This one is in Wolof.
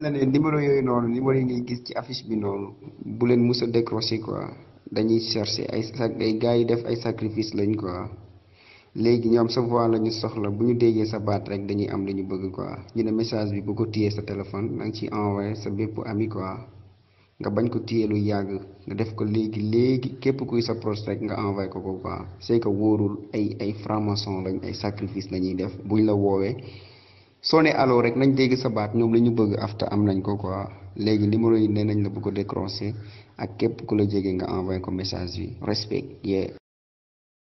la ne numéro yooyu noonu numéro yi ngay gis ci affiche bi noonu bu leen mus a décrocher quoi dañuy chercher ay sac ay gars yi def ay sacrifice lañ quoi léegi ñoom sa voix la ñu soxla bu ñu déggee sa baat rek dañuy am li ñu bëgg quoi ñu ne message bi bu ko téyee sa téléphone da nga ciy envoyé sa bépp ami quoi nga bañ ko téye lu yàgg nga def ko léegi léegi képp kuy sa proche rek nga envoyé ko ko quoi c'est que wóorul ay ay franc-maçon lañ ay sacrifice la ñuy def buñ la woowee soo ne allo rek nañ dégg sa baat ñoom la ñu bëgg afta am nañ ko quoi léegi numéro yi nee nañ la bu ko décrocher ak képp ku la jege nga envoyé ko message bi respect yeah